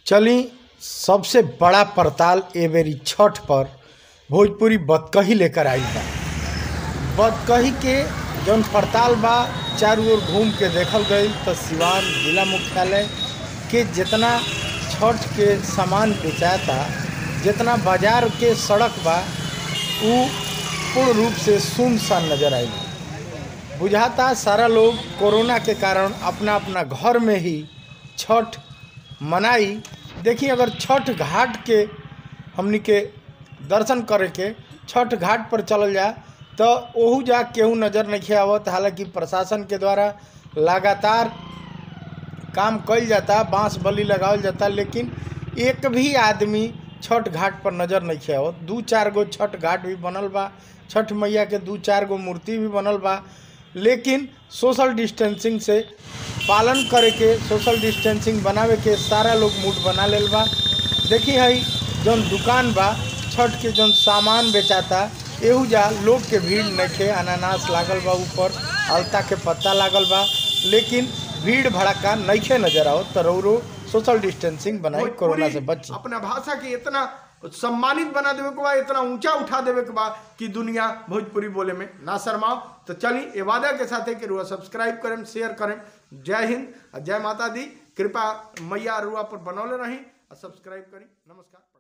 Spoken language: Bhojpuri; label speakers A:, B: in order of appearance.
A: चली सबसे बड़ा परताल ए बेरी छठ पर भोजपुरी बतकही लेकर आई बा बतकही के जौन परताल बा चारों ओर घूम के देखल गई तो सिवान जिला मुख्यालय के जितना छठ के सामान बेचाता जितना बाजार के सड़क बा उ पूर्ण रूप से सुनसान नजर आई बुझाता सारा लोग कोरोना के कारण अपना अपना घर में ही छठ मनाई देखिए अगर छठ घाट के हमनी के दर्शन करे के छठ घाट पर चलल जा तो ओहू जा केहू नज़र नहीं आवत हालांकि प्रशासन के द्वारा लगातार काम कइल जाता बांस बली लगावल जाता लेकिन एक भी आदमी छठ घाट पर नज़र नहीं आवत दू चार गो छठ घाट भी बनल बा छठ मैया के दू चार गो मूर्ति भी बनल बा लेकिन सोशल डिस्टेंसिंग से पालन करे के सोशल डिस्टेंसिंग बनावे के सारा लोग मूड बना लेल बा देखी हई जौन दुकान बा छठ के जौन सामान बेचाता एहू जा लोग के भीड़ नइखे अनानास लागल बा ऊपर अलता के पत्ता लागल बा लेकिन भीड़ भड़का नइखे नजर आओ तो रौरो सोशल डिस्टेंसिंग बनाई कोरोना से बची
B: अपना भाषा के इतना सम्मानित बना देवे के बा इतना ऊंचा उठा देवे के बा कि दुनिया भोजपुरी बोले में ना शर्माओ तो चली ए वादा के साथ कि रुआ सब्सक्राइब करें शेयर करें जय हिंद और जय माता दी कृपा मैया रुआ पर बनौले रही और सब्सक्राइब करी नमस्कार